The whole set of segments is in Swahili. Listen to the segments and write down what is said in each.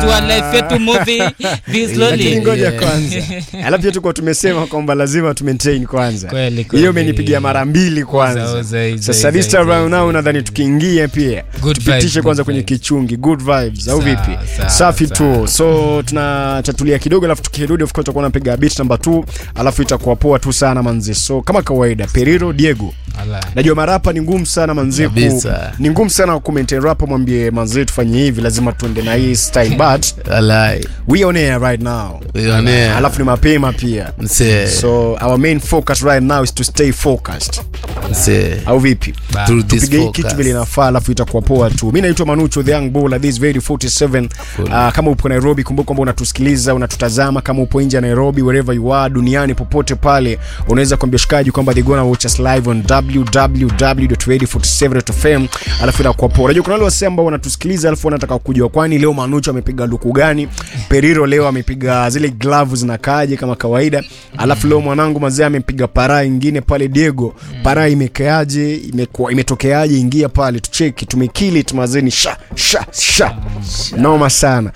Tua life yetu movie be lakini slowly. ngoja Yeah. kwanza alafu pia tuko tumesema kwamba lazima tu maintain kwanza Kweli, kweli. hiyo umenipigia mara mbili kwanza Uza, uza, uza, sasa uza, this time uza, round uza, now uza. nadhani tukiingia pia Good tupitishe vibes, kwanza good kwenye vibes. kichungi good vibes au Sawa, vipi sawa, safi sawa. tu so tunachatulia kidogo alafu tukirudi of course tutakuwa napiga beat number 2 alafu itakuwa poa tu sana manzi so kama kawaida periro diego Ala. najua marapa ni ngumu sana manzi ku, Kabisa. ni ngumu sana kumaintain rapa mwambie manzi tufanye hivi lazima tuende na hii style but Alai. we on air right now Uionea. alafu ni mapema pia Msee. so our main focus right now is to stay focused Msee. au vipi Ba- Through this tupige hii focus. kitu vile inafaa alafu itakuwa poa tu mi naitwa manucho the young bull this very 47 uh, kama upo nairobi kumbuka kwamba unatusikiliza unatutazama kama upo nje ya nairobi wherever you are duniani popote pale unaweza kuambia shikaji kwamba they gonna watch us live on www.radio47.fm alafu inakuwa poa unajua kuna wale wasee ambao wanatusikiliza alafu wanataka kujua kwani leo manucho amepiga luku gani periro leo amepiga zile glavu zinakaaje kama kawaida alafu leo mwanangu mazee amepiga paraa ingine pale diego paraa imekeaje imekuwa imetokeaje ingia pale tucheki tumekili tumazeni sha sha sha noma sana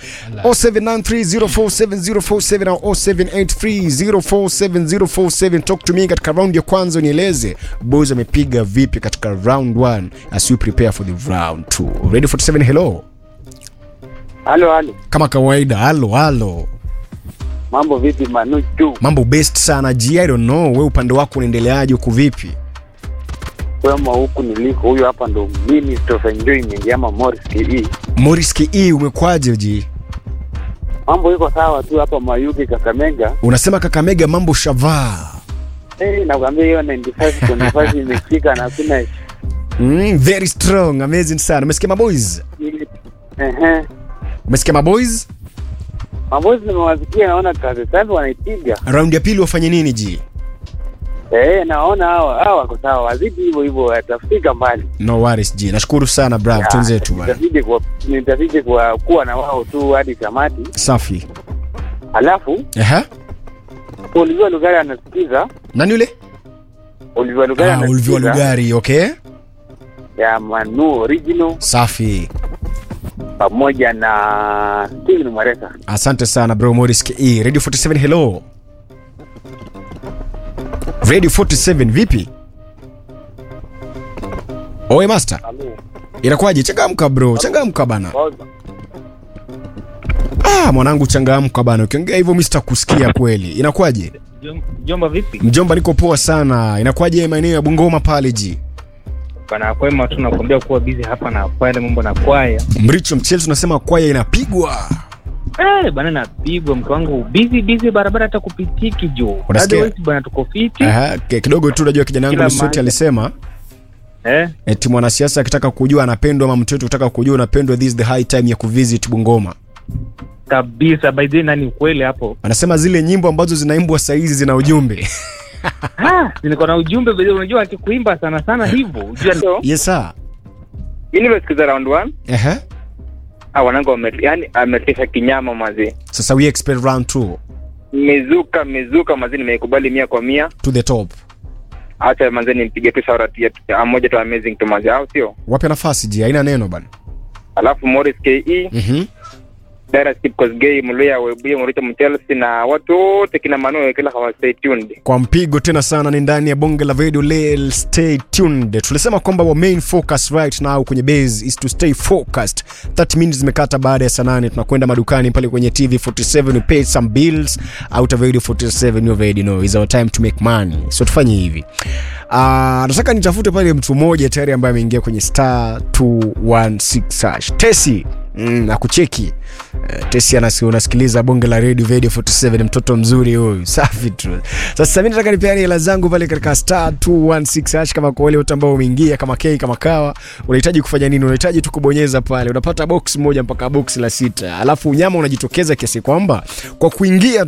0793047047 au 0783047047 talk to me katika round ya kwanza unieleze boys amepiga vipi katika round 1 as we prepare for the round 2 ready 47 hello Halo, halo, kama kawaida halo halo mambo vipi Manuchu? mambo best sana g i don't know we upande wako unaendeleaje huku vipi Kwema huku niliko, huyu hapa ndo Minister of Enjoyment ama Morris KE. moris ke umekwaje ji Mambo iko sawa tu hapa Mayuge Kakamega. unasema kakamega mambo shavaa Hey, nakwambia hiyo 95 25 imefika na hakuna mm, very strong amazing sana umesikia maboys ili- ehe. umesikia maboys Mabozi nimewasikia, naona kazi safi wanaipiga. round ya pili wafanye nini ji Eh, naona hawa hawa wako sawa, wazidi hivyo hivyo, watafika mbali. no worries ji nashukuru sana brav Ya, twenzetu bwana Nitazidi kwa nitazidi kwa kuwa na wao tu hadi tamati. safi Alafu Aha. Olivia Lugari anasikiza, nani yule Olivia Lugari ah, ulivyo anasikiza lugari okay ya Manu Original safi pamoja na Steven Mwareka. asante sana bro moris ke radio 47 hello radio 47 vipi oe master inakuwaje changamka bro changamka bana ah, mwanangu changamka bana ukiongea hivyo mi sitakusikia kweli inakuwaje Jom- Jomba vipi? mjomba niko poa sana inakuwaje maeneo ya bungoma pale ji Bana kwema tu nakwambia kuwa busy hapa na pale mambo na kwaya. mricho mchele tunasema kwaya inapigwa Eh, bana napigwa mtu wangu busy busy barabara hata kupitiki juu. Unasikia? Otherwise bana tuko fiti. Aha, ke- kidogo tu unajua kijana wangu Kila Lusoti mahali. alisema Eh? eti mwanasiasa akitaka kujua anapendwa ama mtoto akitaka kujua unapendwa this is the high time ya kuvisit bungoma Kabisa by the way nani ukweli hapo. anasema zile nyimbo ambazo zinaimbwa saizi zina ujumbe Ah, niko na ujumbe by the way unajua akikuimba sana sana hivyo. Unajua ndio. yes sir Mimi nimesikiza round 1. Ehe. Ah, wanangu wame yani ametisha kinyama mazi. sasa we expect round two Mezuka mezuka mazi nimeikubali mia kwa mia. to the top Acha mazi nimpige tu shout out ya moja tu amazing tu mazi au sio? wape nafasi ji haina neno bana Alafu Morris KE, Mhm. Dara Skip Kosgei, Mluya Webuye, Muricho Mchelsea na watu wote kina Manu kila hawa stay tuned. kwa mpigo tena sana ni ndani ya bonge la video lel stay tuned tulisema kwamba wa main focus right now kwenye base is to stay focused 30 minutes zimekata baada ya saa nane tunakwenda madukani pale kwenye tv 47 we pay some bills out of radio 47 you already know is our time to make money so tufanye hivi Uh, nataka nitafute pale mtu mmoja tayari ambaye ameingia kwenye star 216 hash tesi mm, na kucheki uh, tesi anasi unasikiliza bonge la radio radio 47 mtoto mzuri huyu safi tu sasa mi nataka nipeane hela zangu pale katika star 216 hash kama kwa wale wote ambao umeingia kama kei kama kawa unahitaji kufanya nini unahitaji tu kubonyeza pale unapata box moja mpaka box la sita alafu unyama unajitokeza kiasi kwamba kwa kuingia